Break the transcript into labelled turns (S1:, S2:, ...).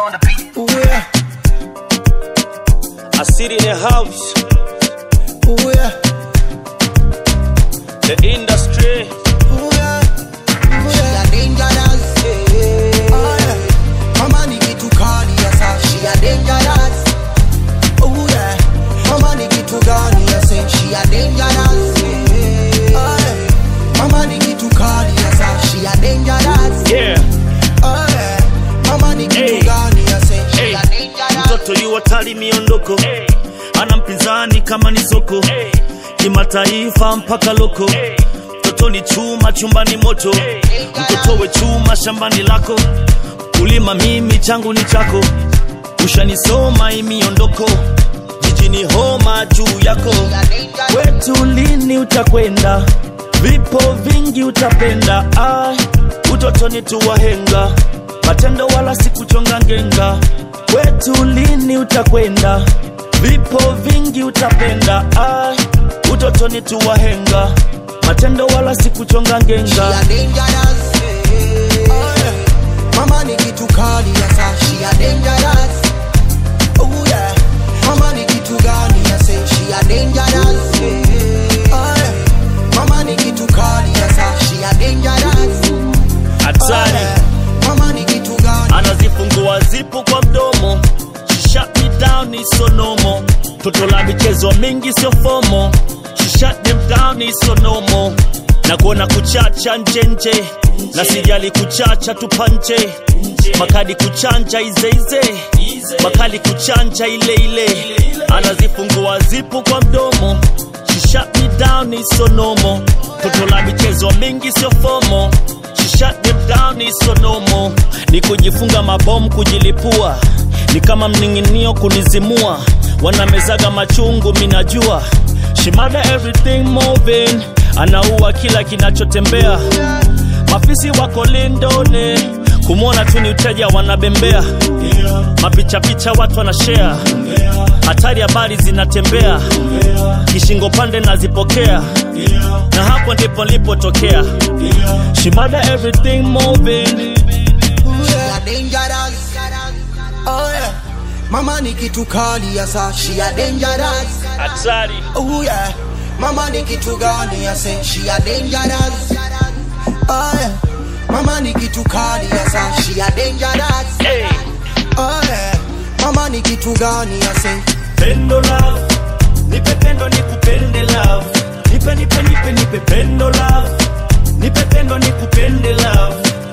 S1: on the beat.
S2: Ooh yeah,
S3: I sit in a house,
S2: ooh yeah,
S3: the industry.
S2: ooh yeah, ooh yeah.
S4: She a dangerous.
S2: Oh yeah, mama ni kitu kali ya sasa.
S4: She a dangerous.
S2: Ooh yeah, mama ni kitu gani ya sasa?
S4: She a dangerous.
S2: Oh yeah, mama ni kitu kali ya sasa.
S4: She a dangerous.
S3: Yeah,
S2: Oh yeah, mama ni kitu
S3: Hey.
S2: gani ya sasa?
S3: hey.
S4: She a dangerous.
S3: Mtoto yu hatari miondoko, ana mpinzani kama ni soko, kimataifa mpaka loko. Mtoto ni chuma chumbani moto, mtoto we chuma shambani lako. Kulima mimi changu ni chako, ushanisoma hii miondoko, jijini homa juu yako.
S4: She a dangerous.
S3: Kwetu lini utakwenda? Vipo vingi utapenda. Ai, utotoni tu wahenga, matendo wala si kuchonga ngenga. Kwetu lini utakwenda? Vipo vingi utapenda. Ai, utotoni tu wahenga, matendo wala si kuchonga
S4: She
S3: ngenga.
S4: a dangerous.
S2: Oh yeah, mama ni kitu kali ya sasa.
S4: She a dangerous.
S2: Ooh yeah, mama ni kitu gani ya sasa?
S4: She a dangerous.
S2: Oh yeah, mama ni kitu kali ya sasa.
S4: She a dangerous.
S2: Oh
S3: Hatari
S2: yeah, mama ni kitu gani?
S3: anazifungua zipu kwa mdomo She shut me down ni sonomo toto la michezo mingi sio fomo She shut them down ni sonomo na kuona kuchacha njenje na sijali kuchacha tupanje makadi kuchanja izeize makali kuchanja ile ile anazifungua zipu kwa mdomo She shut me down ni sonomo toto la michezo mingi sio fomo She shut them down ni sonomo ni kujifunga mabomu kujilipua ni kama mning'inio kunizimua wanamezaga machungu minajua shimada everything moving anaua kila kinachotembea mafisi wako lindoni kumwona tu ni uteja wanabembea mapichapicha watu wanashare hatari habari zinatembea kishingo pande nazipokea na hapo ndipo nilipotokea shimada everything moving
S4: She a dangerous.
S2: Oh yeah, mama ni kitu kali ya sasa.
S4: She a dangerous.
S3: hatari
S2: Oh yeah, mama ni kitu gani ya sasa?
S4: She a dangerous.
S2: Oh yeah, mama ni kitu kali ya sasa.
S4: She a dangerous.
S3: hey.
S2: Oh yeah, mama ni kitu gani ya sasa?
S3: pendo love nipe pendo nikupende love nipe nipe nipe nipe pendo love nipe pendo nikupende love